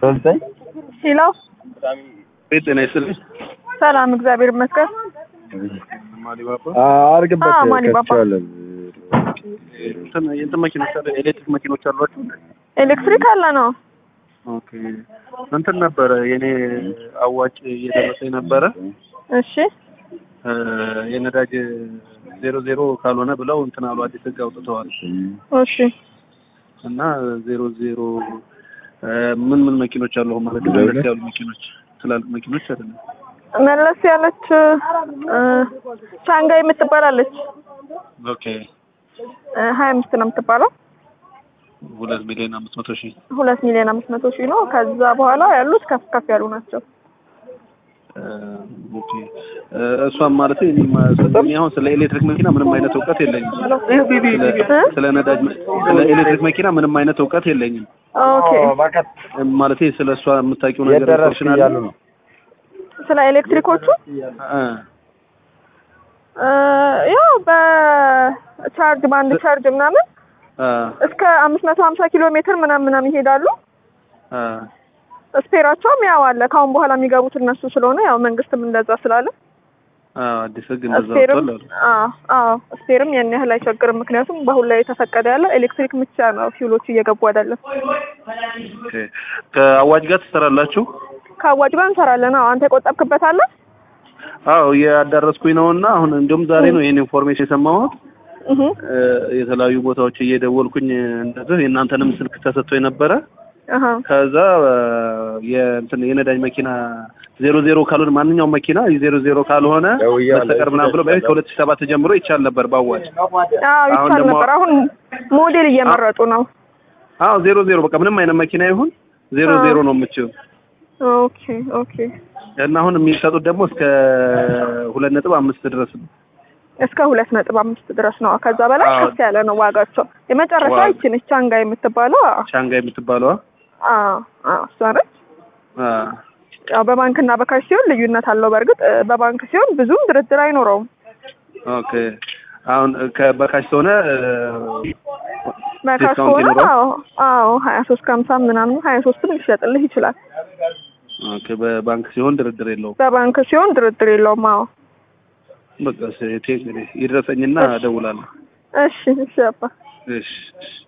ዘጠኝ ሄሎ ቤት ጤና ይስጥልኝ። ሰላም፣ እግዚአብሔር ይመስገን። አርግበት አዎ፣ ማን ይባባ? ከፍቼዋለሁ። እንትን የእንትን መኪኖች አሉ፣ ኤሌክትሪክ መኪኖች አሏችሁ? ኤሌክትሪክ አለ ነው። ኦኬ እንትን ነበረ የኔ አዋጭ እየደረሰኝ ነበረ እሺ፣ እ የነዳጅ ዜሮ ዜሮ ካልሆነ ብለው እንትን አሉ አዲስ ህግ አውጥተዋል እሺ። እና ዜሮ ዜሮ እ ምን ምን መኪኖች አሉ አሁን ማለት ነው? መለስ ያሉ መኪኖች ትላልቅ መኪኖች አይደለም። መለስ ያለች እ ሻንጋይ የምትባላለች ኦኬ ሀያ አምስት ነው የምትባለው። ሁለት ሚሊዮን አምስት መቶ ሺህ ሁለት ሚሊዮን አምስት መቶ ሺህ ነው። ከዛ በኋላ ያሉት ከፍ ከፍ ያሉ ናቸው። እ ኦኬ እ እሷም ማለት እኔ ማ- እኔ አሁን ስለ ኤሌክትሪክ መኪና ምንም አይነት እውቀት የለኝም። ስለ ስለ ነዳጅ መ- ስለ ኤሌክትሪክ መኪና ምንም አይነት እውቀት የለኝም። ኦኬ። ማለት ስለ እሷ የምታውቂው ነገር የደረስክ ኢንፎርሜሽን አለ? እያሉ ነው። ስለ ኤሌክትሪኮቹ እ እ ያው በቻርጅ በአንድ ቻርጅ ምናምን እ እስከ አምስት መቶ ሀምሳ ኪሎ ሜትር ምናምን ምናምን ይሄዳሉ። እ ስፔራቸውም ያው አለ። ከአሁን በኋላ የሚገቡት እነሱ ስለሆነ ያው መንግስትም እንደዛ ስላለ አ አዲስ ህግ እንደዛ ስፔርም ወጥቷል አሉ። አዎ አዎ ስፔርም ያን ያህል አይቸግርም። ምክንያቱም በአሁን ላይ የተፈቀደ ያለው ኤሌክትሪክ ብቻ ነው። ፊውሎቹ እየገቡ አይደለም። ኦኬ ከአዋጅ ጋር ትሰራላችሁ? ከአዋጭ ጋር እንሰራለን። አዎ አንተ የቆጠብክበት አለ? አዎ እያዳረስኩኝ ነው እና አሁን እንዲሁም ዛሬ ነው ይሄን ኢንፎርሜሽን የሰማሁት። እህ እ የተለያዩ ቦታዎች እየደወልኩኝ እንደዚህ የእናንተንም ስልክ ተሰጥቶ የነበረ አሃ ከዛ እ የእንትን የነዳጅ መኪና ዜሮ ዜሮ ካልሆነ ማንኛውም መኪና ዜሮ ዜሮ ካልሆነ ደውዬ በስተቀር ምናምን ብሎ በፊት ከሁለት ሺህ ሰባት ጀምሮ ይቻል ነበር በአዋጅ አዎ አሁን ይቻል ደግሞ- ነበር። አሁን ሞዴል እየመረጡ ነው። አዎ ዜሮ ዜሮ በቃ ምንም አይነት መኪና ይሁን ዜሮ አዎ። ዜሮ ነው የምችው ኦኬ ኦኬ። እና አሁን የሚሰጡት ደግሞ እስከ ሁለት ነጥብ አምስት ድረስ ነው። እስከ ሁለት ነጥብ አምስት ድረስ ነው። ከዛ በላይ አዎ። ከፍ ያለ ነው ዋጋቸው። የመጨረሻ ዋጋ- ይቺ ነች ቻንጋ የምትባለው። አዎ ሻንጋይ የምትባለዋ አዎ አዎ እሷ ነች። አ ያው በባንክና በካሽ ሲሆን ልዩነት አለው። በእርግጥ እ፣ በባንክ ሲሆን ብዙም ድርድር አይኖረውም። ኦኬ አሁን ከበካሽ ከሆነ እ፣ በካሽ ዲስካውንት ከሆነ ይኖረዋል? አዎ አዎ ሀያ ሶስት ከሀምሳ ምናምን ሀያ ሶስትም ሊሸጥልህ ይችላል። ኦኬ በባንክ ሲሆን ድርድር የለውም። በባንክ ሲሆን ድርድር የለውም። አዎ በቃ ሴቴ ይድረሰኝና እደውላለሁ። እሺ እሺ አባ እሺ እሺ